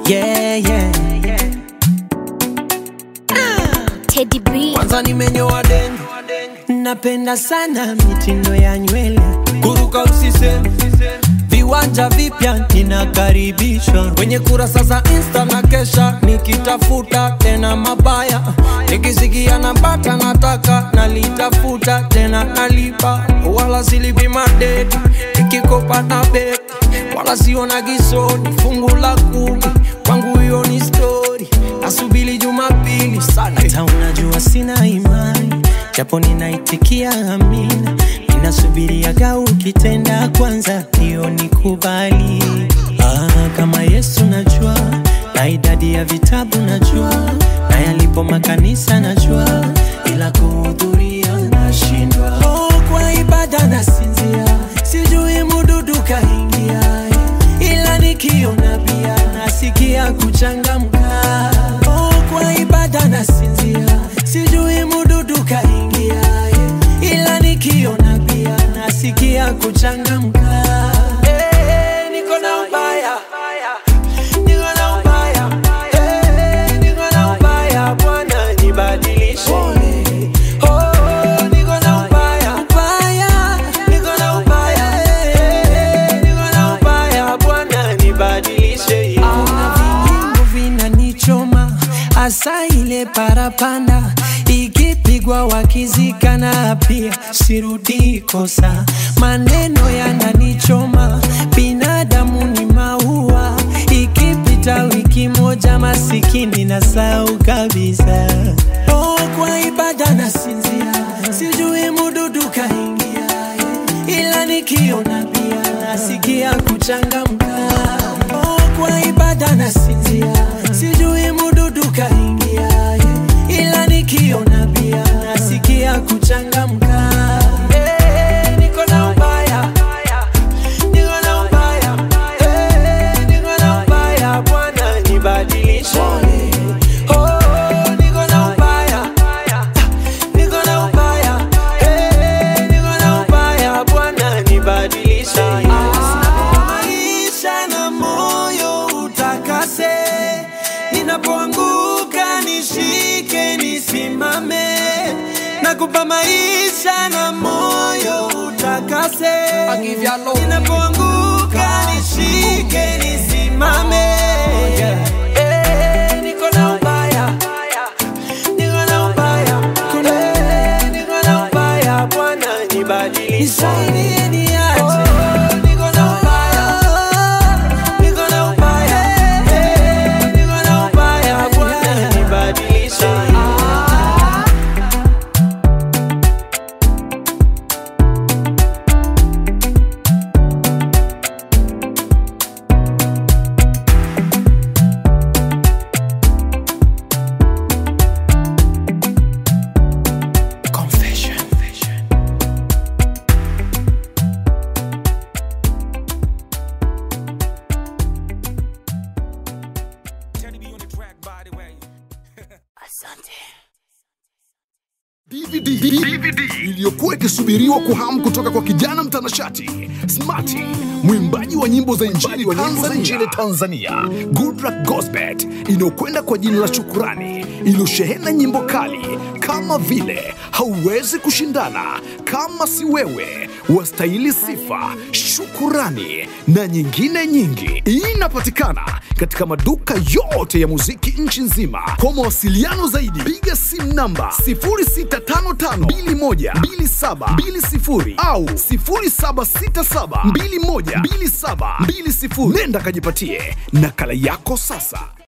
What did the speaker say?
yeah, yeah. Teddy B. Kwanza nimenyoa denge, napenda sana mitindo ya nywele, kuruka usiseme, viwanja vipya ninakaribishwa kwenye kurasa za Insta na kesha nikitafuta tena mabaya, nikisikia napata nataka nalitafuta tena nalipa, wala silipi madeti nikikopa na beki wala siona gisoni fungu la kumi kwangu hiyo ni stori nasubili jumapili sana hata unajua sina imani japo ninaitikia amina ninasubiriaga ukitenda kwanza hiyo nikubali ah, kama yesu najua na idadi ya vitabu najua na yalipo makanisa najua ila kuhudhuria nashindwa oh, kwa ibada nasinzia sijui mududu kaingia ila nikiona pia nasikia kuchangamka oh, kwa ibada nasinzia sijui mududu kaingia ila nikiona pia nasikia kuchangamka Eh, niko na ubaya niko na ubaya Eh, niko na ubaya bwana nibadilishe Oh, niko na ubaya ubaya niko na ubaya Eh, niko na ubaya bwana nibadilishe kuna vinyimbo vinanichoma hasa ile parapanda ikipigwa wakizikana pia sirudi kosa maneno yananichoma binadamu ni maua ikipita wiki moja masikini na sau kabisa oh, kwa ibada nasinzia sijui mududu kaingia ila nikiona pia nasikia kuchangamka oh, kwa ibada nasinzia sijui mududu kaingia ila nikiona pia nasikia kuchangamka Eh, niko na ubaya niko na ubaya Eh, niko na ubaya bwana nibadilishe Oh, niko na ubaya niko na ubaya Eh, niko na ubaya bwana nibadilishe maisha na moyo utakase ninapoanguka nishike nisimame nakupa maisha na moyo utakase ninapoanguka nishike nisimame Eh, niko na ubaya niko na ubaya Eh, niko na ubaya bwana nibadilishe nisaidie niache niko na ubaya niko na ubaya Eh, niko na ubaya bwana nibadilishe Confession. DVD, DVD iliyokuwa ikisubiriwa kwa hamu kutoka kwa kijana mtanashati Smarty, mwimbaji wa nyimbo za injili wa nyimbo za injili Tanzania, Goodluck Gosbet, inayokwenda kwa jina la Shukurani, iliyoshehena nyimbo kali kama vile hauwezi kushindana, kama si wewe, wastahili sifa, shukurani na nyingine nyingi. Inapatikana katika maduka yote ya muziki nchi nzima. Kwa mawasiliano zaidi, piga simu namba 0655212720 au 0767212720. Nenda kajipatie nakala yako sasa.